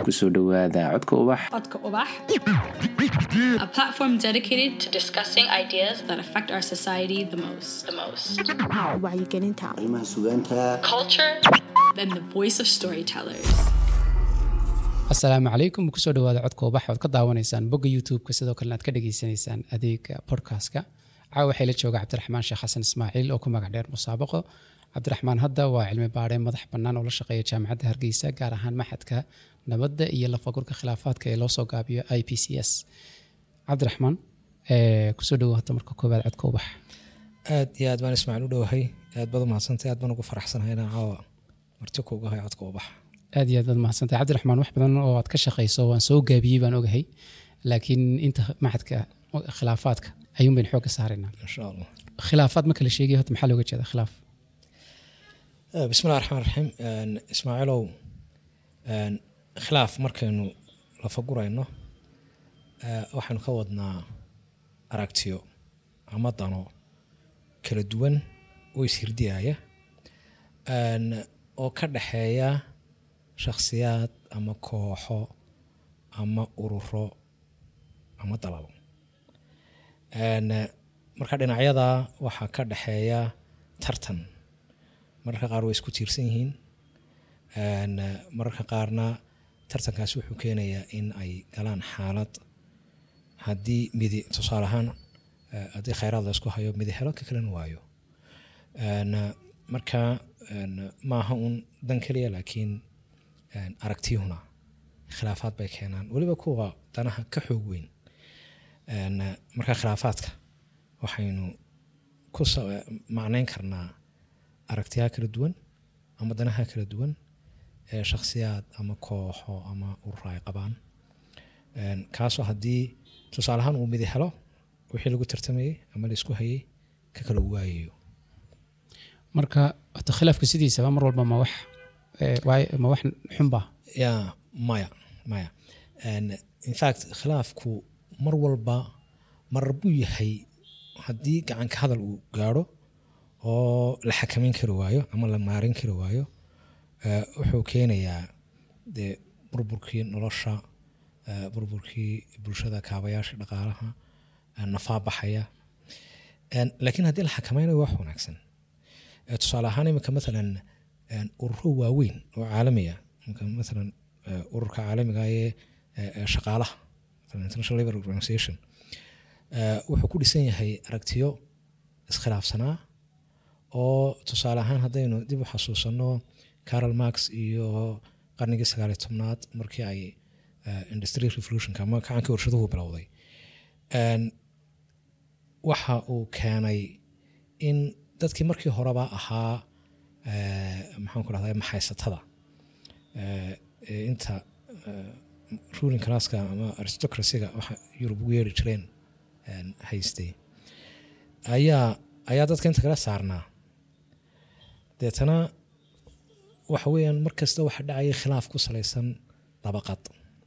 kusoo dhowaada codka ubax Codka Ubax, a platform dedicated to discussing ideas that affect our society the most. The most. wacyigelinta arrimaha sugaanta Culture and the voice of storytellers. asalaamu calaykum kusoo dhawaada codka ubax oad ka daawanaysaan bogga youtube-ka sidoo kalena aad ka dhageysanaysaan adeega podcastka caawa waxay la jooga cabdiraxmaan sheekh xasan ismaaciil oo ku magac dheer musaabaqo cabdiraxmaan hadda waa cilmi baadhe madax bannaan oo la shaqeeya jaamacadda hargeysa gaar ahaan maxadka nabadda iyo lafagurka khilaafaadka ee loosoo gaabiyo i p c s cabdiraxmaan eh, kusoo dhawo hadda marka koowaad codka ubax aad iyo aad baan ismaaciil u dhowahay aad baad umahadsantay aad baan ugu faraxsanahay inaan caawa marti kuuga hay codka ubax aad iyo aad baad mahadsantahay cabdiraxmaan wax badan oo aad ka shaqayso waan soo gaabiyey baan ogahay laakiin inta maxadka khilaafaadka ayuun bayn xoogga saaraynaa insha allah khilaafaad ma kala sheegay horta maxaa looga jeeda khilaaf Eh, bismillahi raxmaan raxiim Een, ismaaciilow een, khilaaf markaynu lafagurayno eh, waxaynu ka wadnaa aragtiyo ama dano kala duwan oo ishirdiyaaya Een, oo ka dhexeeya shakhsiyaad ama kooxo ama ururo ama dalabo Een, marka dhinacyada waxaa ka dhexeeya tartan mararka qaar way isku tiirsan yihiin Een, mararka qaarna tartankaasi wuxuu keenayaa in ay galaan xaalad haddii midi tusaale ahaan eh, haddii khayraad la isku hayo midi helo ka kalena waayo Een, marka een, maaha un dan keliya laakiin een, aragtiyuhuna khilaafaad bay keenaan weliba kuwa danaha ka xoog weyn Een, marka khilaafaadka waxaynu ku sa- macnayn karnaa aragtiyaha kala duwan ama danaha kala duwan ee shakhsiyaad ama kooxo ama ururo ay qabaan Een, kaasoo haddii tusaale ahaan uu midi helo wixii lagu tartamayey ama la isku hayay ka kala waayayo marka horta khilaafku sidiisaba mar walba ma wax eh, waay- ma wax xunba ya maya maya Een, in fact khilaafku mar walba marar buu yahay haddii gacanka hadal uu gaadho oo la xakameyn kari waayo ama la maarin kari waayo eh, wuxuu keenayaa dee burburkii nolosha eh, burburkii bulshada kaabayaasha dhaqaalaha eh, nafaa baxaya Een, laakiin haddii la xakameynayo wax wanaagsan Eh, tusaale ahaan imika maalan een, ururo waaweyn oo caalamiya imika maalan eh, ururka caalamiga ee eh, eh, shaqaalaha maalan international labor organization eh, wuxuu ku dhisan yahay aragtiyo iskhilaafsanaa oo tusaale ahaan haddaynu dib u xasuusano carol marx iyo qarnigii sagaaliyo tobnaad markii ay eh, industrial revolutionka ama kacankii warshaduhu bilowday Een, waxa uu keenay in dadkii markii horeba ahaa eh, maxaan ku dhahdaa maxaysatada eh, ee inta eh, ruling classka ama aristocracyga waxa yurub ugu yeeri jireen een, haystay ayaa ayaa dadka inta kala saarnaa deetana waxa weeyaan mar kasta waxa dhacaya khilaaf ku salaysan dabaqad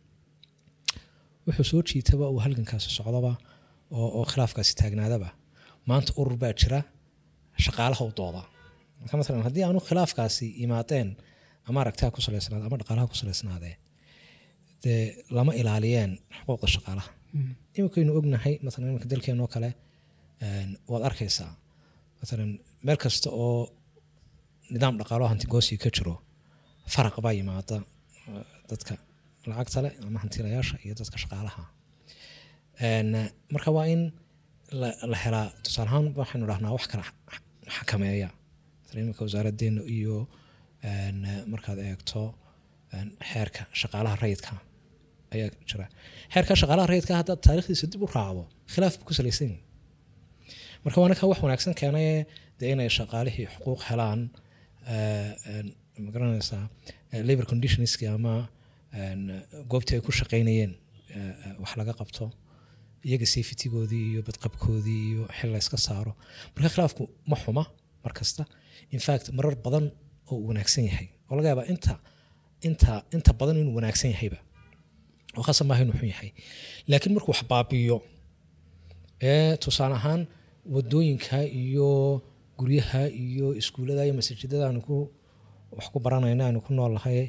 wuxuu soo jiitaba uu halgankaasi socdaba oo, oo khilaafkaasi taagnaadaba maanta urur baa jira shaqaalaha u dooda marka maalan haddii aanu khilaafkaasi yimaadeen ama aragtiha ku salaysnaade ama dhaqaalaha ku salaysnaadee dee lama ilaaliyeen xuquuqda shaqaalaha iminkaynu ognahay maalan iminka dalkeenoo kale een, waad arkaysaa maalan meel kasta oo nidaam dhaqaalo hantigoosi ka jiro faraq baa yimaada eh, dadka lacagta leh ama hantilayaasha iyo dadka shaqaalaha Een, marka waa in la, la helaa tusaale ahaan waxaynu dhahnaa wax kala xa- xakameeya Masalan, iminka wasaaraddeena iyo een, markaad eegto een, xeerka shaqaalaha rayidka ayaa jira xeerka shaqaalaha rayidka haddaad taariikhdiisa dib u raacdo khilaaf buu ku salaysan yahay marka waa ninka wax wanaagsan keenay dee inay shaqaalihii xuquuq helaan eh, een, ma garanaysaa eh, labor conditionski ama een, goobtii ay ku shaqaynayeen eh, eh, wax laga qabto iyaga safetygoodii iyo badqabkoodii iyo xil la iska saaro marka khilaafku ma xuma mar kasta in fact marar badan oo uu wanaagsan yahay oo laga yaabaa inta inta inta badan inuu wanaagsan yahayba oo khasab maaha inuu xun yahay laakiin markuu wax baabi'iyo ee tusaale ahaan wadooyinka iyo guryaha iyo iskuullada iyo masajidada aanu ku wax ku baranayna aanu ku noolnahay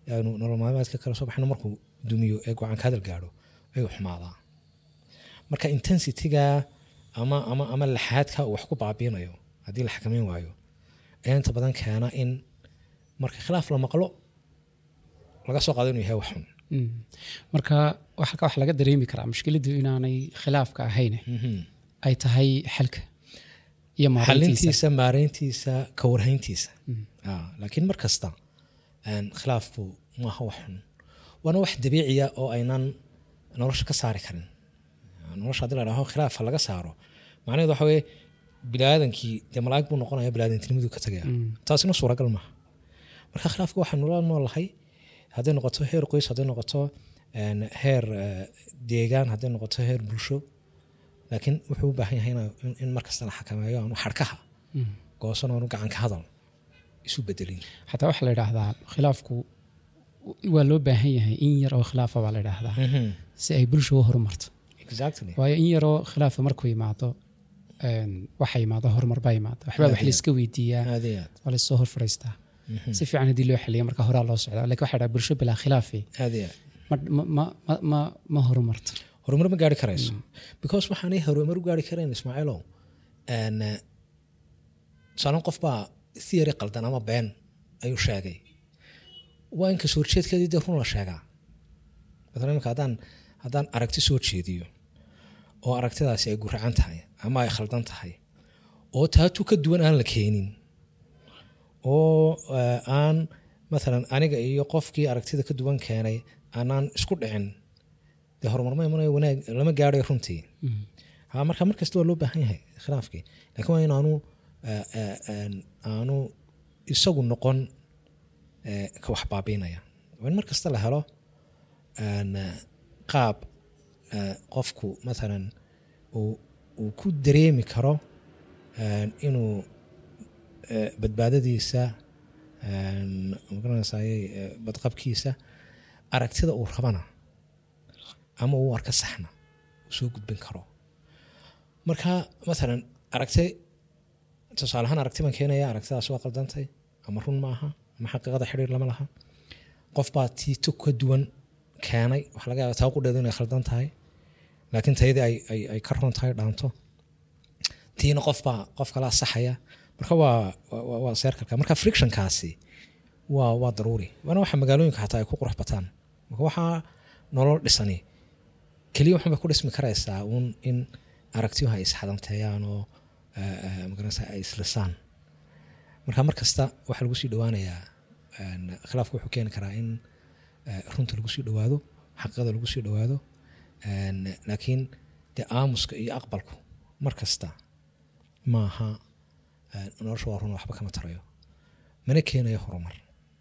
aynu nolol maalmeedka kala soo baxno markuu dumiyo ee go-aan ka hadal gaadho ayuu xumaadaa marka intensityga ama ama ama laxaadka uu wax ku baabiinayo haddii la xakameyn waayo ayaa inta badan keena in marka khilaaf la maqlo laga soo qaado inuu yahay wax xun Mm. marka wax- halka wax laga dareemi karaa mushkiladu inaanay khilaafka ahayn ay tahay xalka iyo maareyntiisa xalintiisa maareyntiisa ka warhayntiisa Ah, laakiin mar kasta een, khilaafku maaha wax xun waana wax dabiiciya oo aynan nolosha ka saari karin Ah, nolosha haddii la dhaho khilaafa laga saaro macnaheedu waxa weye biniaadankii dee malaa'ig buu noqonaya biniaadantinimadu ka tagaya taasina suuragal maaha marka khilaafka waxaynu la noolahay hadday noqoto heer qoys hadday noqoto een, heer eh, deegaan hadday noqoto heer bulsho laakiin wuxuu u baahan yahay ina- in- in markasta la xakameeyo aanu xadhkaha goosan oonu gacanka hadal isu bedelin xataa waxaa la idhaahdaa khilaafku waa loo baahan yahay in yar oo khilaafa baa la idhaahdaa si ay bulsha u horumarto exactly waayo in yaroo khilaafa markuu yimaado een, waxa yimaado horumar baa yimaado waxbaa wax layska weydiiyaa aad iyo aad waa laysoo hor fadhiistaa si fiican haddii loo xaliya marka horaa loo socdaa lakin waxa dhaha bulsho bilaa khilaafi aad iyo aad ma, ma, ma, ma, ma horumarto horumar ma gaari karayso because waxaanay horumar u gaari karayn ismaaciilow een, eh, tusaalen qof baa theory qaldan ama been ayuu sheegay waa in kasoo horjeedkeedii dee run la sheegaa maala imika haddaan haddaan aragti soo jeediyo oo aragtidaasi ay guracan tahay ama ay khaldan tahay oo taatu ka duwan aan la keenin oo eh, aan maalan aniga iyo qofkii aragtida ka duwan keenay aanaan isku dhicin dee horumar ma imanayo wanaag lama gaarayo runtii ha marka mar kasta waa loo baahan yahay khilaafkii laakiin waa in aanu eh, eh, een, aanu isagu noqon eh, ka wax baabiinaya waa in mar kasta la helo een, eh, qaab eh, qofku maalan uu uu ku dareemi karo een, inuu eh, badbaadadiisa een, magaranaysaayey eh, badqabkiisa aragtida uu rabana ama uu arka saxna uu soo gudbin karo marka maalan aragti tusaale ahaan aragti baan keenaya aragtidaas waa qaldantay ama run maaha ama xaqiiqada xidhiir lama laha qof baa tiito ka duwan keenay waxa laga yaaba taa qudheedu inay khaldan tahay laakiin tayadii ay, ay, ay ka run tahay dhaanto tiina qof baa qof kalaa saxaya marka waa waa, waa seerkalka marka frictionkaasi waa waa daruuri waana waxa magaalooyinka xataa ay ku qurux bataan marka waxaa nolol dhisani keliya waxun bay ku dhismi karaysaa uun in aragtiyuhu ay isxadanteeyaan oo eh, eh, magaranaysa ay islisaan marka mar kasta waxaa lagu sii dhowaanayaa een, khilaafku wuxuu keeni karaa in eh, runta lagu sii dhowaado xaqiiqada lagu sii dhowaado een, laakiin dee aamuska iyo aqbalku mar kasta maaha eh, nolosha waa run waxba kama tarayo mana keenayo horumar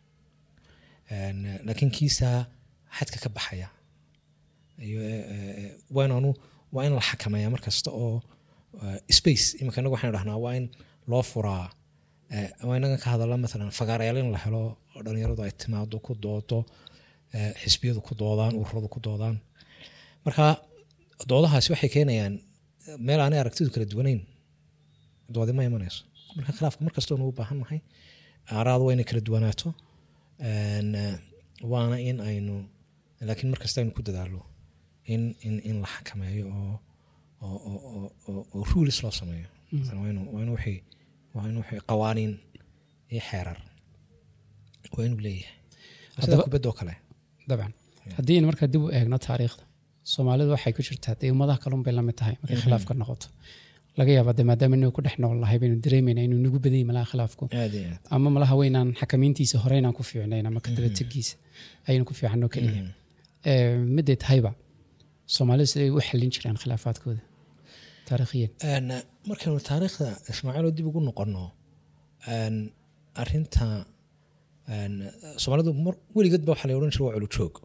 Een, eh, laakiin kiisaa xadka ka baxaya iyo eh, eh, waa inaanu waa in la xakameeya mar kasta oo eh, space imika inagu waxaynu dhahnaa waa in loo furaa eh, waa inaga ka hadala maalan fagaarayaal in la helo oo dhalinyaradu ay timaado ku doodo eh, xisbiyadu ku doodaan ururadu ku doodaan marka doodahaasi waxay keenayaan eh, meel aanay aragtidu kala duwanayn doodi ma imanayso marka khilaafka mar kastoo nugu baahan nahay aaraadu waa inay kala duwanaato Een, eh, waana in aynu laakiin mar kasta aynu ku dadaalo in in in la xakameeyo oo oo oo oo oo- oo rules loo sameeyo Masalan, waa inu- waa inu wixii waa inu wixii qawaaniin iyo xeerar waa inuu leeyahay sida Haddaba- kubadoo kale dabcan haddii aynu markaa dib u eegno taariikhda soomaalidu waxay ku jirtaa dee ummadaha kalun bay lamid tahay markay khilaaf ka noqoto laga yaaba de maadaama inagu ku dhex nool lahay baynu dareemayna inuu nagu badan yahay malaha khilaafku aad iyo aad ama malaha weynaan xakamayntiisa hore inaan ku fiicnayn ama kadabategiisa ayaynu ku fiicanno keliya Eh, miday tahayba soomaalidu siday u xallin jireen khilaafaadkooda taariikhiyan Een, markaynu taariikhda ismaaciil oo dib ugu noqono een, arinta een, soomaalidu mar weligeed ba waxaa la odhan jiray waa culujoog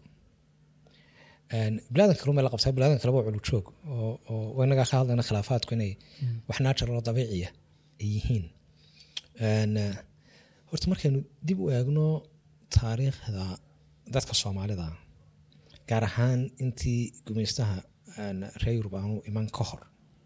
Een, bilaadanka kalun bay la qabtaa bilaadanka kaleba waa culujoog oo oo waa inagaa ka hadlayna khilaafaadku inay wax natural oo dabiiciya ay yihiin Een, eh, horta markaynu dib u eegno taariikhda dadka soomaalida gaar ahaan intii gumeystaha een, reer yurub aanu iman ka hor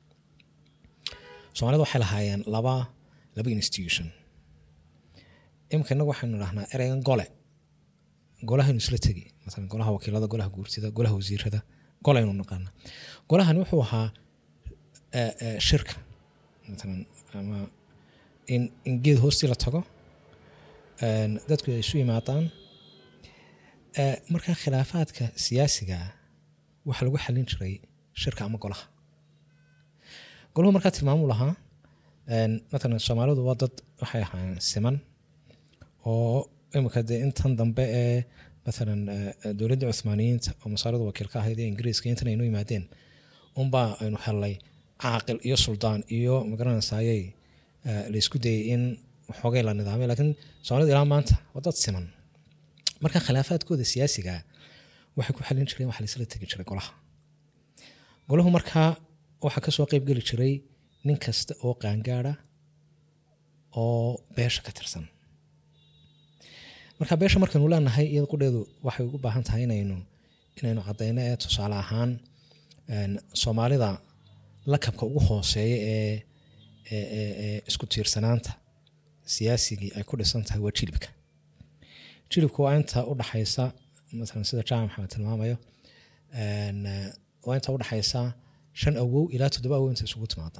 soomaalida waxay lahaayeen laba laba institution imika inagu waxaynu dhahnaa ereygan gole golahaynu isla tegi masalan golaha wakiilada golaha guurtida golaha wasiirada golaynu naqaana golahani wuxuu ahaa eh, eh, shirka masalan ama in, in geed hoostii la tago een, dadku ay isu yimaadaan Eh, markaa khilaafaadka siyaasiga ah waxaa lagu xalin jiray shirka ama golaha golahu markaa tilmaamu lahaa een, matalan soomaalidu waa dad waxay ahaayeen siman oo imika dee intan dambe ee matalan eh, dowladda cuthmaaniyiinta oo masaarida wakiil ka ahayd ee ingiriiska intan aynu yimaadeen unbaa aynu helnay caaqil iyo suldaan iyo magaranaysaayey eh, la isku dayay in xoogay la nidaamay laakiin soomaalida ilaa maanta waa dad siman marka khilaafaadkooda siyaasiga waxay ku xalin jireen waxa laisla tegi jiray golaha golahu markaa waxaa kasoo qeyb geli jiray nin kasta oo qaangaada oo beesha ka tirsan marka beesha markaynu leenahay iyada qudheedu waxay ugu baahan tahay inaynu inaynu cadayno ee tusaale ahaan een, soomaalida lakabka ugu hooseeya ee ee- ee ee isku tiirsanaanta siyaasigii ay ku dhisan tahay waa jilibka jilibku waa inta udhaxaysa masalan sida jaamac maxamed tilmaamayo een, eh, waa inta udhaxaysa shan awow ilaa toddoba awow inta isugu timaada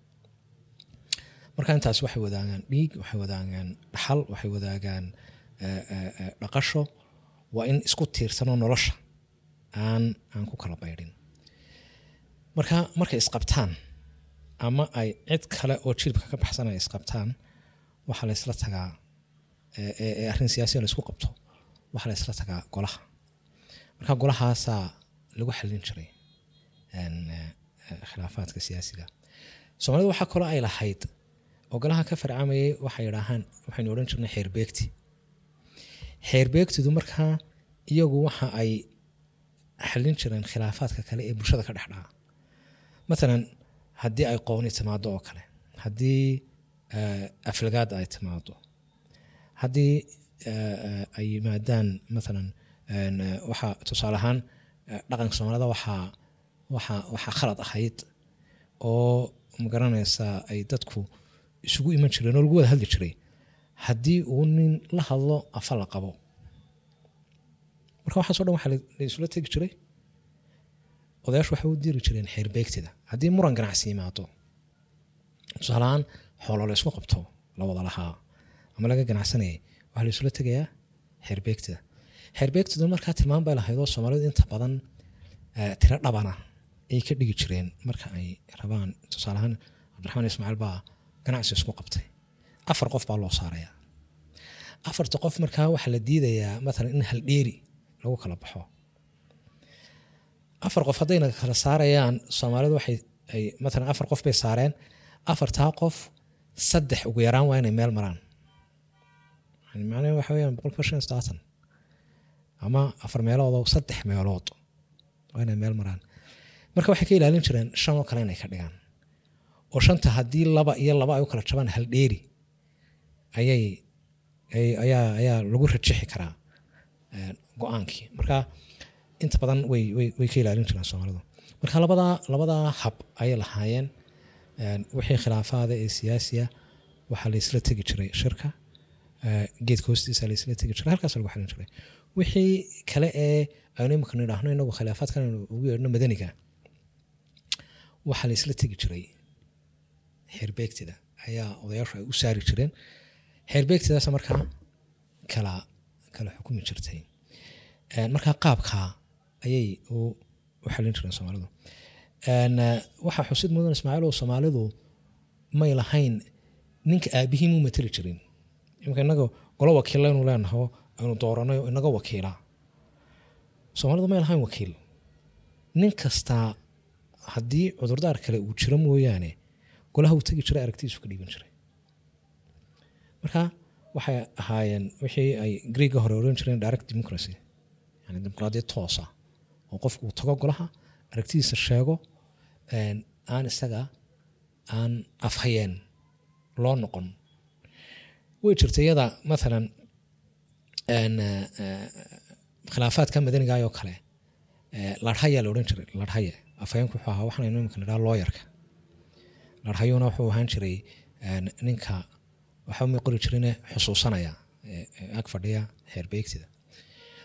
marka intaas waxay wadaagaan dhiig waxay wadaagaan dhaxal waxay wadaagaan eh, eh, eh, dhaqasho waa in isku tiirsanoo nolosha aan aan ku kala baydhin marka markay isqabtaan ama ay cid kale oo jilibka ka baxsan ay isqabtaan waxaa la isla tagaa ee ee- ee arrin siyaasiya la isku qabto waxaa la isla tagaa golaha marka golahaasaa lagu xalin jiray een, eh, eh, khilaafaadka siyaasiga soomaalida waxaa kaloo ay lahayd oo golaha ka farcamayay waxay idhaahaan waxaynu odhan jirnay xeerbeegti xeerbeegtidu markaa iyagu waxa ay xalin jireen khilaafaadka kale ee bulshada ka dhex dhaca matalan haddii ay qooni timaado oo kale haddii eh, aflagaad ay timaado haddii eh, eh, ay yimaadaan matalan een, eh, waxaa tusaale ahaan eh, dhaqanka soomaalida waxaa waxaa waxaa khalad ahayd oo magaranaysa ay dadku isugu iman jireen oo lagu wada hadli jiray haddii uu nin la hadlo afa la qabo marka waxaaso dhan waxaa la la isula tegi jiray odayaashu waxay u diri jireen xeerbeegtida haddii muran ganacsi yimaado tusaaleahaan xoolo la isku qabto la wada lahaa ama laga ganacsanayay waxaa la isula tegayaa xeerbeegtida xeerbeegtidu markaa tilmaam bay lahayd oo soomaalidu inta badan eh, tiro dhabana ay ka dhigi jireen marka ay rabaan tusaale ahaan cabdiraxmaan ismaaciil baa ganacsi isku qabtay afar qof baa loo saaraya afarta qof markaa waxaa la diidayaa matalan in haldheeri lagu kala baxo afar qof haddayna kala saarayaan soomaalidu waxay ay matalan afar qof bay saareen afartaa qof saddex ugu yaraan waa inay meel maraan yani macnaheedu waxa weeyaan boqolkiiba shan iyo soddon ama afar meelood oo saddex meelood waa inay meel maraan marka waxay ka ilaalin jireen shan oo kale inay ka dhigaan oo shanta haddii laba iyo laba ay u kala jabaan hal dheeri ayay ay- ayaa ayaa lagu rajixi karaa eh, go-aankii marka inta badan way way way ka ilaalin jireen soomaalidu marka labadaa labadaa hab ayay lahaayeen een, wixii khilaafaada ee siyaasiya waxaa la isla tegi jiray shirka eh, geedka hoostiisa la isla tegi jiray halkaas lagu xalin jiray wixii kale ee aynu imika nidhaahno inagu khilaafaadkan aynu ugu yeedhno madaniga waxaa la isla tegi jiray xeerbeegtida ayaa odayaashu ay u saari jireen xeerbeegtidaas markaa kala kala xukumi jirtay Een, markaa qaabkaa ayay u u xalin jireen soomaalidu Een, eh, waxaa xusid mudan ismaaciil oo soomaalidu may lahayn ninka aabihii muu mateli jirin imika inaga golo wakiilla inu leenaho aynu dooranay oo inaga wakiila soomaalidu may lahayn wakiil nin kastaa haddii cudurdaar kale uu jiro mooyaane golaha uu tegi jiray aragtidiisu ka dhiiban jiray marka waxay ahaayeen wixii ay greega hore oran jireen direct democracy yani dimuqraadiyad toosa oo qofku uu tago golaha aragtidiisa sheego een, aan isaga aan afhayeen loo noqon way jirta iyada maalan een, eh, eh, khilaafaadka madanigaayoo kale eh, larhaya la odhan jiray larhaye afhayeenku wuxuu ahaa waxaan imika nidhaha looyarka larhayuna wuxuu ahaan jiray een, ninka waxa ma qori jirine xusuusanaya ee- ee ag fadhiya xeerbeegtida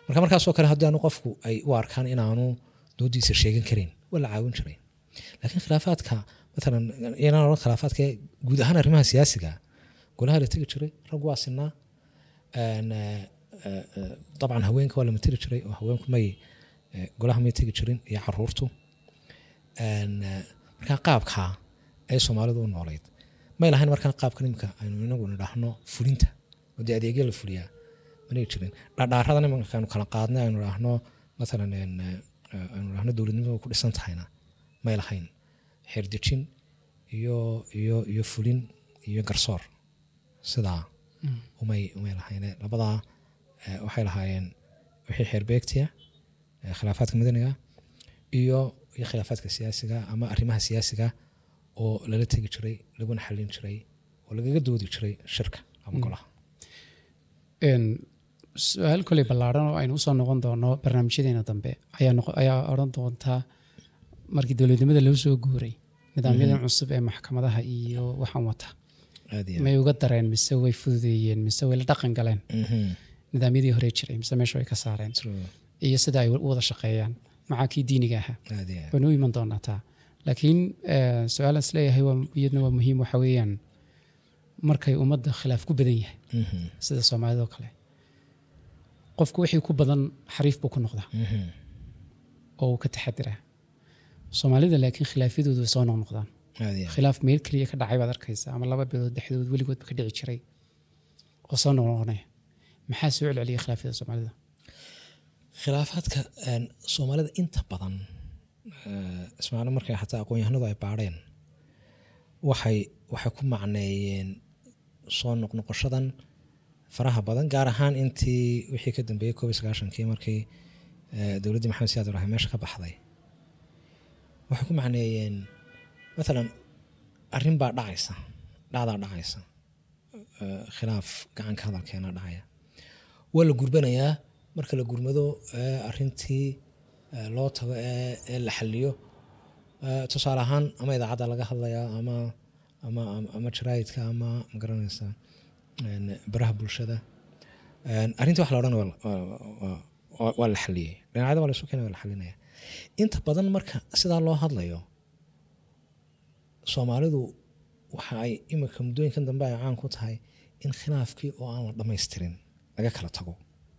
marka markaasoo kale haddii aanu qofku ay u arkaan inaanu doodiisa sheegan karin waa la caawin jiray laakiin khilaafaadka matalan inaan odhan khilaafaadka guud ahaan arrimaha siyaasiga golaha la tegi jiray rag waa sinaa Een, eh, eh, eh, dabcan haweenka waa la materi jiray oo haweenku may eh, golaha may tegi jirin iyo caruurtu Een, eh, markaa qaabkaa ay soomaalidu u noolayd may lahayn markaa qaabkan imika aynu inagu nidhaahno fulinta oo dee adeegyo la fuliyaa manay jirin dhadhaaradan imanka aynu kala qaadnay aynu idhaahno matalan een, eh, eh, aynu idhaahno dowladnimada ku dhisan tahayna may lahayn xeerdejin iyo iyo iyo fulin iyo garsoor sidaa umay umay lahayne labadaa eh, waxay lahaayeen wixii xeerbeegtiya eh, khilaafaadka madaniga iyo iyo khilaafaadka siyaasiga ama arrimaha siyaasiga oo lala tegi jiray laguna xallin jiray oo lagaga doodi jiray shirka ama golaha Een, su-aal koley ballaaran oo aynu usoo noqon doono barnaamijyadeena dambe ayaa noqo- ayaa odhan doontaa markii dowladnimada loo soo guuray nidaamyadan cusub ee maxkamadaha iyo waxaan wata aad iyo may uga dareen mise way fududeeyeen mise way la dhaqan galeen Mhm. nidaamyadii hore jiray mise meesha way ka saareen True. iyo sida ay u wada shaqeeyaan maxaa kii diiniga ahaa aad iyo aad. waynu u iman doonaa taa laakiin eh, su-aalaan isleeyahay waa iyadna waa muhiim waxa weeyaan markay ummadda khilaaf ku badan yahay Mhm. sida soomaalida oo kale qofku wixii ku badan xariif buu ku noqdaa Mhm. oo uu ka taxadiraa soomaalida laakiin khilaafyadoodu way soo noqnoqdaan aad iyo aad. khilaaf meel keliya ka dhacay baad arkaysaa ama laba bilood dhexdood weligoodba ka dhici jiray oo soo noqnoqonaya maxaa soo celceliya khilaafyada soomaalida khilaafaadka een, soomaalida inta badan eh, ismaaciil markay xataa aqoon-yahanadu ay baadheen waxay waxay ku macneeyeen soo noqnoqoshadan faraha badan gaar ahaan intii wixii ka dambeeyey koob iyo sagaashankii markii eh, dowladdii maxamed siyaad ibraahim meesha ka baxday waxay ku macneeyeen matalan arrin baa dhacaysa dhacdaa dhacaysa eh, khilaaf gacanka hadalkeena dhacaya waa la gurbanayaa marka la gurmado ee arintii ee loo tago ee ee la xaliyo ee tusaale ahaan ama idaacadda laga hadlayaa ama ama ama- ama jaraa'idka ama magaranaysa een, baraha bulshada Een, arrintii wax la odhan waa la- waa- waa- waa- waa la xaliyey dhinacyada waa la isu keenay waa la xalinaya inta badan marka sidaa loo hadlayo soomaalidu waxa ay imika muddooyinkan dambe ay caan ku tahay in khilaafkii oo aan la dhammaystirin laga kala tago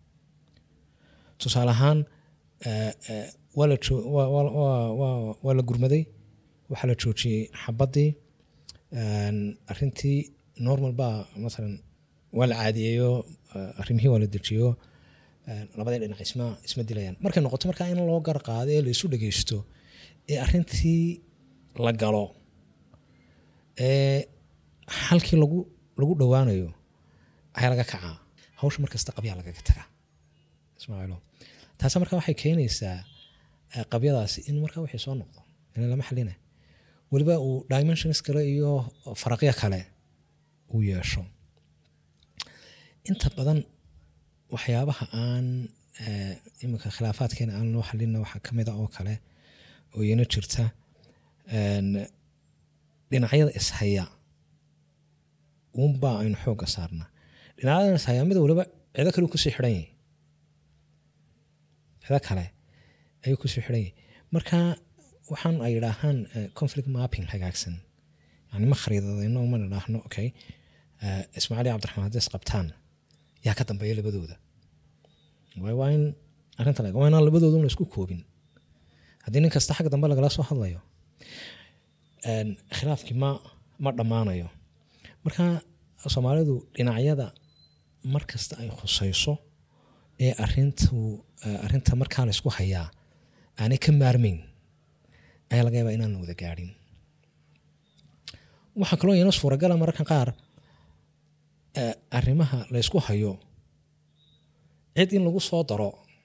tusaale ahaan eh, eh, waa la joo- waa- waa- waa- waa- waa la gurmaday waxaa la joojiyey xabaddii een, arrintii normal baa masalan waa la caadiyeeyo eh, arrimihii waa la dejiyo een, labadii dhinac isma isma dilayaan markay noqoto markaa in loo gar qaado ee la isu dhegeysto ee arrintii la galo ee halkii lagu lagu dhowaanayo ayaa laga kacaa hawsha markasta qabyaa lagaga tagaa ismaaciilo taasi marka waxay keenaysaa eh, qabyadaasi in markaa wixii soo noqdo in lama xalina weliba uu dimensions kale iyo faraqyo kale uu yeesho inta badan waxyaabaha aan eh, iminka khilaafaadkeena aan loo xalina waxaa ka mida oo kale oo iyana jirta een, dhinacyada ishaya uunbaa aynu xoogga saarnaa dhinacyada ishaya mida weliba cido kale uu kusii xidhan yahay cido kale ayuu kusii xidhan yahay marka waxaan ay idhaahaan eh, conflict mapping hagaagsan yani ma khariidadayno ma idhaahno okay eh, ismaaciil iyo cabdiraxmaan hadday isqabtaan yaa ka dambeeya labadooda waayo waa in arrinta laga waa inaan labadooda una isku koobin haddii nin kasta xagga dambe lagala soo hadlayo een, khilaafkii ma ma dhammaanayo marka soomaalidu dhinacyada mar kasta ay khusayso ee arintu eh, arrinta markaa la isku hayaa aanay ka maarmayn ayaa laga yaabaa inaan la wada gaadhin waxaa kaloo iyana suuragala mararka qaar eh, arrimaha la ysku hayo cid in lagu soo daro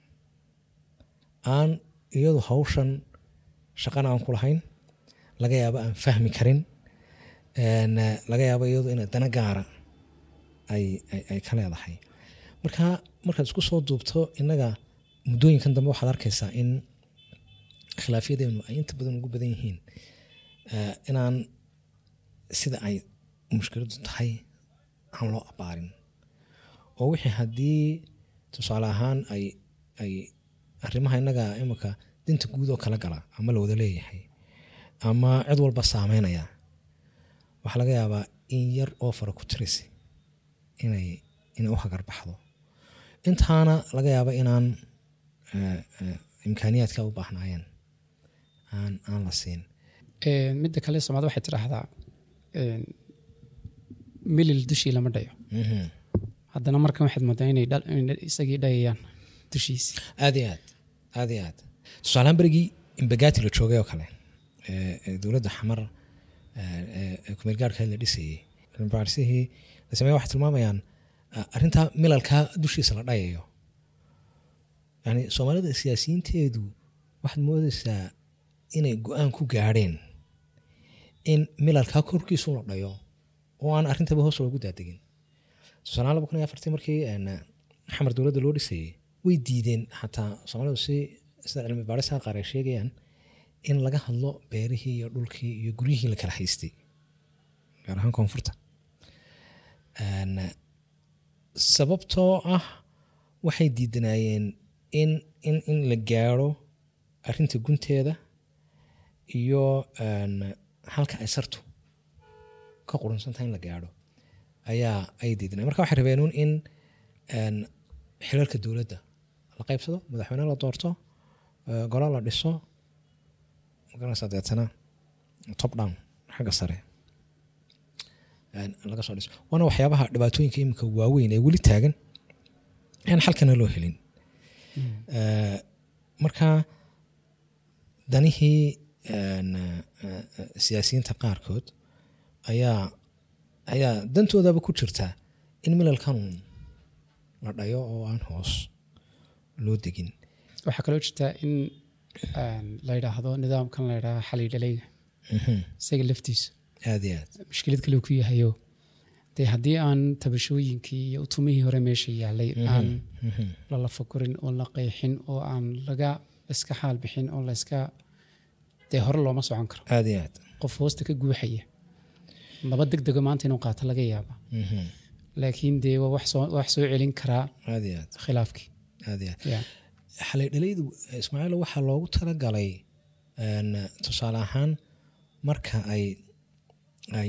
aan iyadu hawshan shaqana aan ku lahayn laga yaabo aan fahmi karin een, eh, laga yaabo iyadu ina dana gaara ay, ay, ay ka leedahay marka markaad isku soo duubto innaga muddooyinkan dambe waxaad arkaysaa in khilaafyadeenu ay inta badan ugu badan yihiin eh, inaan sida ay mushkiladu tahay aan loo abaarin oo wixii haddii tusaale ahaan ay ay arrimaha innaga imika dinta guud oo kala gala ama la wada leeyahay ama cid walba saameynaya waxaa laga yaabaa in yar oo fara ku tirisi inay inay u hagar baxdo intaana laga yaaba inaan eh, eh, imkaaniyaadka u baahnaayeen aan aan la siin Een, midda kale soomaalida waxay tidhaahdaa een, milil dushii lama dhayo Mhm. haddana markan waxaad moodaa inay dhal- inay isagii dhayayaan dushiisi aad iyo aad aad iyo aad tusaalahaan berigii imbagaati la joogay oo kale ee, ee dowladda xamar ee, ee kumeel gaarhka la dhisayey baarisihii la sameeye waxay tilmaamayaan ah, arrintaa milalkaa dushiisa la dhayayo yani soomaalida siyaasiyiinteedu waxaad moodaysaa inay go-aan ku gaadheen in milalkaa korkiisu la dhayo oo aan arrintaba hoos loogu daadegin tusaalahaan laba kun iyo afartii markii een, xamar dowladda loo dhisayey way diideen xataa soomaalidu si sida cilmi baarisaha qaar ay sheegayaan in laga hadlo beerihii iyo dhulkii iyo guryihii la kala haystay gaar ahaan koonfurta Een, sababtoo ah waxay diidanaayeen in in in la gaaro arrinta gunteeda iyo een, halka ay sartu ka qurunsantahay in la gaadho ayaa ay diidanayeen marka waxay rabeen uun in een, xilalka dowladda la qaybsado madaxweyne la doorto eh, golo la dhiso magaranaysaa deetana top down xagga sare een, laga soo dhiso waana waxyaabaha dhibaatooyinka iminka waaweyn ee weli taagan aan xalkana loo helin Eh, marka danihii een, eh, eh, siyaasiyiinta qaarkood ayaa ayaa dantoodaba ku jirta in milalkan la dhayo oo aan hoos loo degin waxaa kaloo jirta in een, la yidhaahdo nidaamkan la yidhaahdo xali dhalayga Mhm. isaga laftiisu aad iyo aad mushkilad kale ku yahayo dee haddii aan tabashooyinkii iyo utumihii hore meesha yaalay aan Mhm. lala fakurin oo la qeexin oo aan laga iska xaal bixin oo layska dee hore looma socon karo aad iyo aad qof hoosta ka guuxaya laba deg dego maanta inuu qaato laga yaaba Mhm. laakiin dee waa wax soo wax soo celin karaa aad iyo aad khilaafkii aad iyo aad ya xalay dhalaydu ismaaciil waxaa loogu talagalay een, tusaale ahaan marka ay ay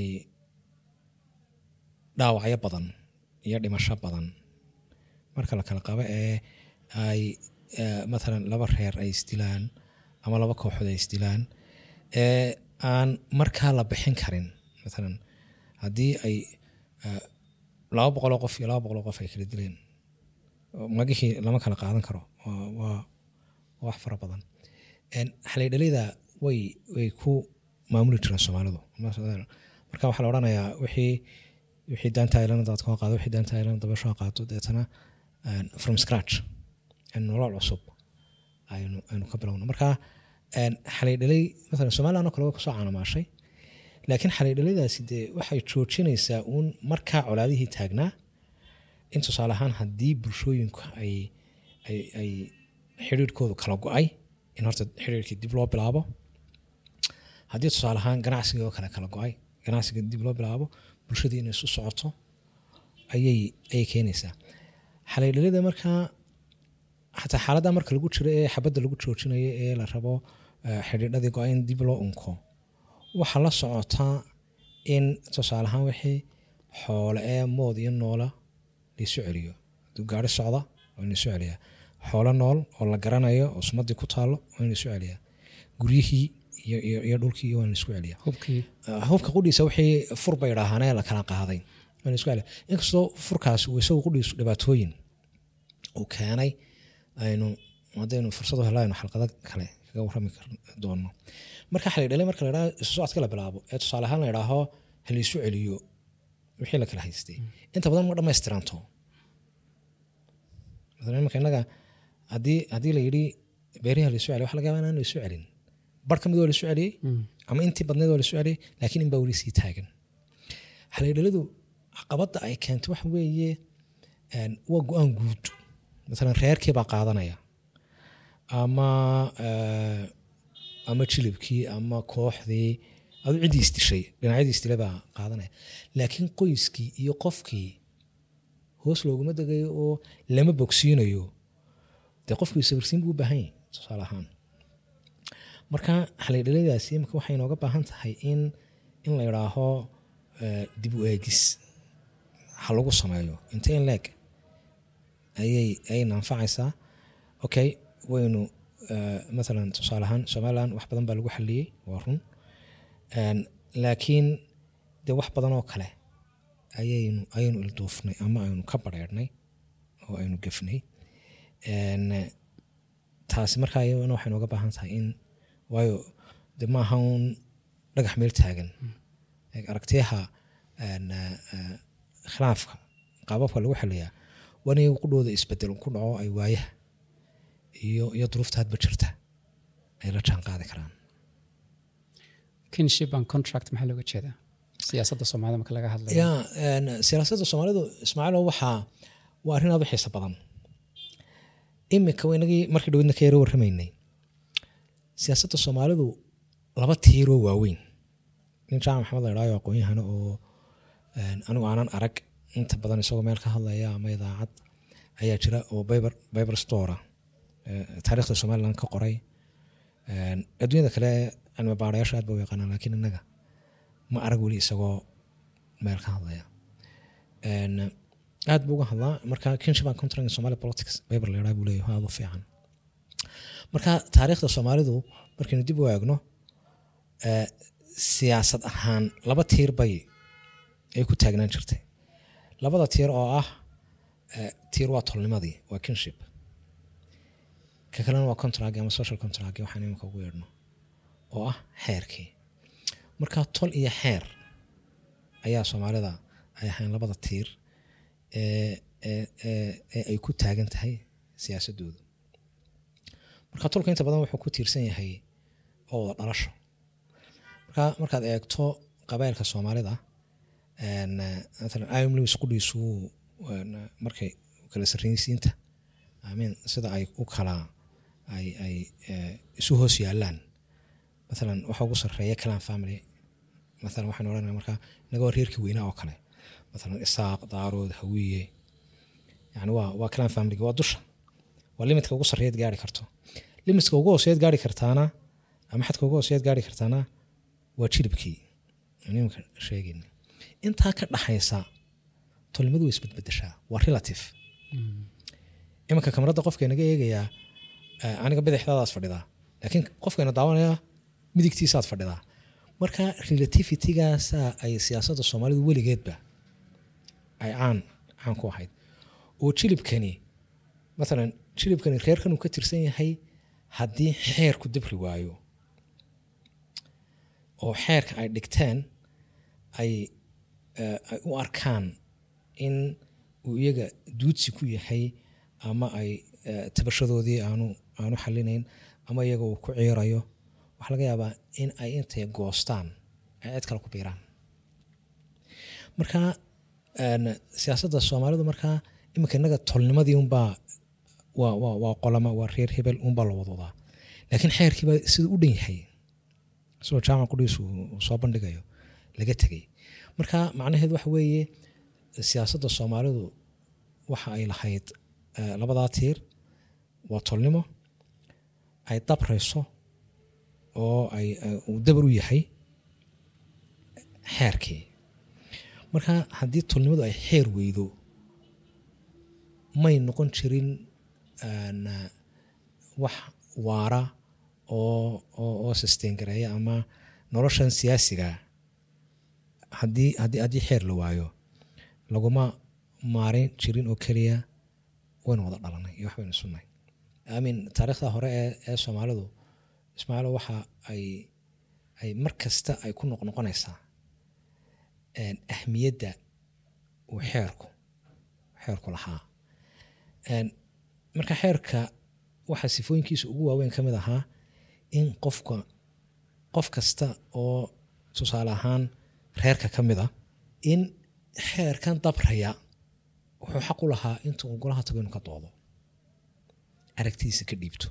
dhaawacyo badan iyo dhimasho badan marka la kala qabo ee ay eh, matalan laba reer ay isdilaan ama laba kooxood ay isdilaan ee aan markaa la bixin karin matalan haddii ay eh, laba boqoloo qof iyo laba boqoloo qof ay kala dileen magihii lama kala qaadan karo waa- waa waa wax fara badan Een, xalay dhalida way way ku maamuli jireen soomaalidu marka waxaa la odhanayaa wixii wixii daanta ilana daad koo qaado wixii daanta ilana dabasho qaado deetana een, from scratch een, nolol cusub aynu aynu ka bilowno marka een, xalay dhalay maalan somaliland oo kale way kusoo caanamaashay laakiin xalay dhalidaasi dee waxay joojinaysaa uun markaa colaadihii taagnaa in tusaale ahaan haddii bulshooyinku ay ay ay xidhiirhkoodu kala go-ay in horta xidhiirkii dib loo bilaabo haddii tusaale ahaan ganacsigii oo kale kala go-ay ganacsiga dib loo bilaabo bulshadii inay isu socoto ayay ayay keenaysaa xalaydhalida markaa xataa xaaladda marka lagu jiro ee xabadda lagu joojinayo ee la rabo eh, xidhiidhadii go-ay in dib loo unko waxaa la socotaa in tusaale ahaan wixii xoole ee mood iyo noola laisu celiyo hadduu gaari socda waa in laisu celiyaa xoolo nool oo la garanayo oo sumadii ku taalo waa in laisu celiyaa guryihii iyo, iyo, iyo dhulkii waa in laisku celiyaa hubkii Uh, hubka qudhiisa wixii fur bay idhaahaanee la kala qaaday waa la isku celiyaa. inkastoo furkaas uu isagu qudhiisu dhibaatooyin uu keenay aynu haddaynu fursad u helo aynu xalqado kale kaga warrami kar- doono marka xalay dhalay marka la idhaha isu socodka la bilaabo ee tusaale ahaan la idhaaho ha la isu celiyo wixii la kala haystay inta badan ma dhammaystiranto masalan imanka innaga haddii haddii la yidhi beeriha la isu celiyo waxa laga yaabaa inaan la isu celin bar ka mid waa la isu celiyey ama intii badneed waa la isu celiyey laakiin in baa weli sii taagan xalaydhalidu caqabadda ay keentay waxa weeye een, waa go-aan guud masalan reerkii baa qaadanaya ama eh, ama jilibkii ama kooxdii adu ciddii isdishay dhinacyadii isdilay baa qaadanaya laakiin qoyskii iyo qofkii hoos looguma degayo oo lama bogsiinayo dee qofkii sawirsiin buu u baahan yahay tusaale ahaan marka xalidhaladaasi imika waxay inooga baahan tahay in in la idhaaho eh, dib u eegis ha lagu sameeyo inte in leeg ayay ayayna anfacaysaa okay waynu eh, mathalan tusaale ahaan somaliland wax badan baa lagu xaliyey waa run En, laakiin dee wax badan oo kale ayaynu ayaynu ilduufnay ama aynu ka bareernay oo aynu gefnay En, eh, taasi markaa iyadana waxay nooga baahan tahay in waayo de maaha un dhagax meel taagan Eeg, aragtiyaha en, eh, eh, khilaafka qaababka lagu xiliyaa waa in iyagu qudhooda isbedel ku dhaco ay waayaha iyo iyo duruufta hadba jirta ay la jaan qaadi karaan kinship and contract maxaa looga jeedaa siyaasadda soomaalida marka laga hadlayo ya en, siyaasadda soomaalidu ismaaciilo waxaa waa arrin aad u xiiso badan imika inagii markii dhawedna ka yaro warramaynay siyaasadda soomaalidu laba tiiroo waaweyn nin jaamac maxamed la idhaayo aqoon-yahana oo en, anigu aanan arag inta badan isagoo meel ka hadlaya ama idaacad ayaa jira oo biber biber stora taariikhda somaliland ka qoray En, adduunyada kale cilmi baarayaasha aad ba u yaqaanaan laakiin innaga ma arag weli isagoo meel ka hadlaya En, aad buu uga hadlaa marka kinship and contract in somali politics biber la yidhaha buu leeyahay aad u fiican marka taariikhda soomaalidu markaynu dib u eegno eh, siyaasad ahaan laba tiir bay ay ku taagnaan jirtay labada tiir oo ah eh, tiir waa tolnimadii waa kinship ka kalena waa contract ama social contract waxaan imika ugu yeedhno oo ah xeerkii marka tol iyo xeer ayaa soomaalida ay ahayn labada tiir ee ee- ee ee ay ku taagan tahay siyaasadoodu marka tolka inta badan wuxuu ku tiirsan yahay oo wada dhalasho marka markaad eegto qabailka soomaalida en, eh, mathalan iom lewis qudhiisu en, markay kala sarreysiinta amin sida ay u kala ay ay eh, isu hoos yaalaan mathalan waxa ugu sarreeya clan family mathalan waxaynu odhanaya marka inaga waa reerkii weynaa oo kale mathalan isaaq daarood hawiye yani waa waa clan family waa dusha waa limitka ugu sarreeyaad gaari karto limitka ugu hooseyaad gaari kartaana ama xadka ugu hooseyaad gaari kartaana waa jilibkii aan iminka sheegayna intaa ka dhaxaysa tolnimadu way isbedbedeshaa waa relative iminka kamarada qofka inaga eegayaa eh, aniga bidixdaadaas fadhidaa laakiin qofkayna daawanaya midigtiisaad fadhidaa marka relativitygaasa ay siyaasadda soomaalidu weligeedba ay caan caan ku ahayd oo jilibkani mathalan jilibkani reerkan uu ka tirsan yahay haddii xeerku dabri waayo oo xeerka ay dhigteen ay eh, ay u arkaan in uu iyaga duudsi ku yahay ama ay eh, tabashadoodii aanu aanu xalinayn ama iyaga uu ku ciirayo waxaa laga yaabaa in ay intay goostaan ay cid kale ku biiraan marka en, siyaasadda soomaalidu markaa iminka innaga tolnimadii unbaa waa waa waa qolama waa reer hebel unbaa la wadwadaa laakiin xeerkiiba siduu u dhan yahay isagoo jaamac qudhiis uu uu soo bandhigayo laga tegay marka macnaheedu waxa weeye siyaasadda soomaalidu waxa ay lahayd eh, labadaa tiir waa tolnimo ay dabrayso oo ay eh, uu dabar u yahay xeerkii marka haddii tolnimadu ay xeer weydo may noqon jirin en, eh, wax waara oo oo oo sustain gareeya ama noloshan siyaasiga haddii haddii haddii xeer la waayo laguma maarin jirin oo keliya waynu wada dhalanay iyo waxbaynu sunnay amin taariikhda hore ee ee soomaalidu ismaaciilo waxa ay ay mar kasta ay ku noqnoqonaysaa en, ahmiyadda uu xeerku xeerku lahaa En, marka xeerka waxaa sifooyinkiisa ugu waaweyn ka mid ahaa in qofka qof kasta oo tusaale ahaan reerka ka mid a in xeerkan dabraya wuxuu xaq u lahaa inta uu golaha tago inuu ka doodo aragtidiisa ka dhiibto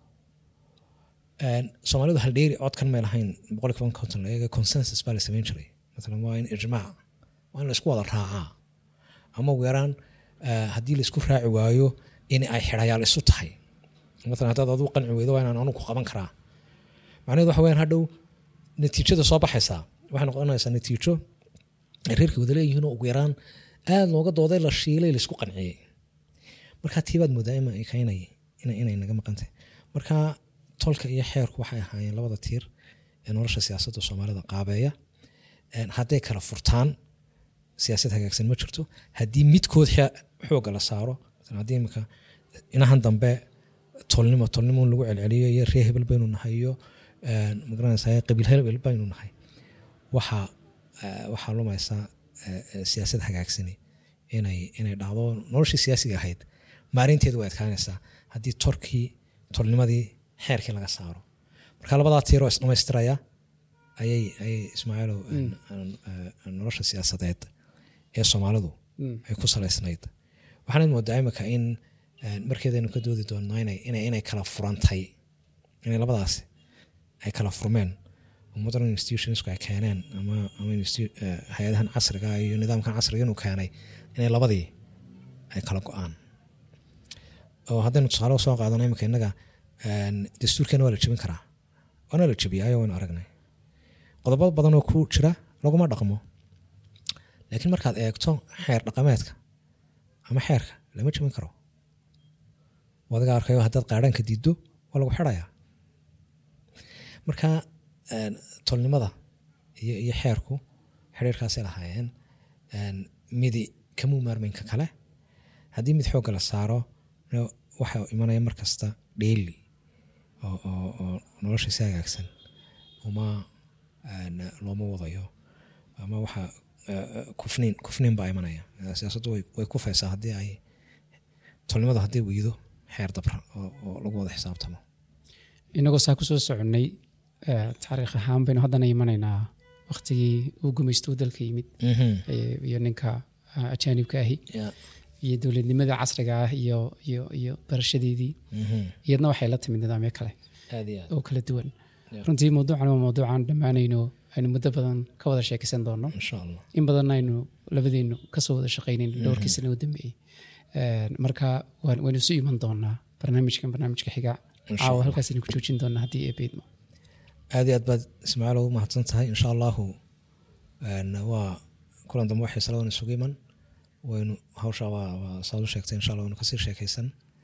En, soomaalidu haldheeri codkan may lahayn boqol kiiban konton la eega consensus baa la samayn jiray maalan waa in ijmaac waa in la isku wada raacaa ama ugu yaraan eh, haddii la isku raaci waayo in ay xidhayaal isu tahay maalan haddaad aduu qanci weydo waa inaan anu ku qaban karaa macnaheedu waxa weyaan hadhow natiijada soo baxaysaa waxay noqonaysaa natiijo ay reerka wada leeyihiin oo ugu yaraan aada looga dooday la shiilay laisku qanciyey marka tiibaad moodaa ima kaynay inay naga maqantay marka tolka iyo xeerku waxay ahaayeen labada tiir ee nolosha siyaasadda soomaalida qaabeeya hadday kala furtaan siyaasad hagaagsan ma jirto haddii midkood xooga la saaro haddii imika inahan dambe tolnimo tolnimo lagu celceliyo iyo ree hebel baynu nahay iyo magaranaysa qabiil hebel baynu nahay waxaa waxaa lumaysaa siyaasad hagaagsani inay inay dhacdo noloshii siyaasiga ahayd maarinteedu way adkaanaysaa haddii torkii tolnimadii xeerkii laga saaro marka labadaa tiiroo isdhamaystiraya ayay ayay ismaaciilow nolosha siyaasadeed ee soomaalidu ay ku salaysnayd waxaanad moodaa imika in markeedaynu ka doodi doonno inay inay kala furantay inay labadaasi ay kala furmeen oo modern institutionsku ay keeneen ama ama hay-adahan casriga iyo nidaamkan casriga inuu keenay inay labadii ay kala go-aan oo haddaynu tusaale soo qaadano imika innaga dastuurkeena waa la jebin karaa waana la jebiyaayo waynu aragnay qodobo badan oo ku jira laguma dhaqmo laakiin markaad eegto xeer dhaqameedka ama xeerka lama jebin karo adiga arkayo haddaad qaadhaanka diiddo waa lagu xidhayaa marka tolnimada iyo iyo xeerku xiriirkaasay lahaayeen midi kamuu maarmeynka kale haddii mid xoogga la saaro waxa imanaya mar kasta dheeli oo nolosha si hagaagsan uma looma wadayo ama waxa kufniin kufniin baa imanaya siyaasaddu way kufaysaa haddii ay tolnimada haddii weydo xeer dabra oo lagu wada xisaabtamo inagoo saa kusoo soconnay taariikh ahaan baynu haddana imanaynaa waktigii uu gumaysto dalka yimid iyo ninka ajaanibka ahi iyo dowladnimada casriga ah iyo iyo iyo barashadeedii iyadna waxay la timid nidaamyo kale oo kala duwan runtii mawduucan waa mawduucan dhammaanayno aynu muddo badan ka wada sheekaysan doono in badan aynu labadeennu kasoo wada shaqaynayno dhowrkii sana u dambeeyey marka waynu isu iman doonaa barnaamijkan barnaamijka xiga caawa halkaasaynu ku joojin doonaa haddii ee beedmo aad iyo aad baad ismaaciil ugu mahadsan tahay insha allahu waa kulan dambe waxay saladan isugu iman waynu hawsha waa saad u sheegtay insha allah waynu kasii sheekaysan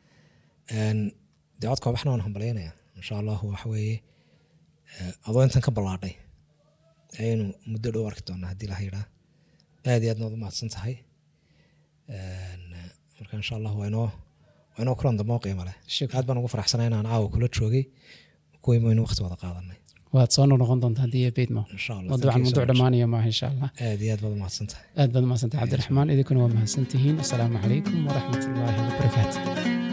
dee codka waxna waan hambalyaynaya insha allahu waxa weeye adoo intan ka ballaadhay ayaynu muddo dhow arki doonaa haddii la yidhaa aad iyo aadna waad u mahadsan tahay marka insha allah waynoo waynoo kulan dambe oo qiimo leh aad baan ugu faraxsanay inaan caawa kula joogay kuwii waynu waqti wada qaadanay waad soo noqon doontaa haddii ee beedmo mawduucan mawduuc dhammaanaya maaha insha allah aad iyo aad baad u mahadsan tahay aad baad u mahadsan tahay cabdiraxmaan idinkuna waa mahadsan tihiin asalaamu calaykum waraxmat ullaahi wabarakaatu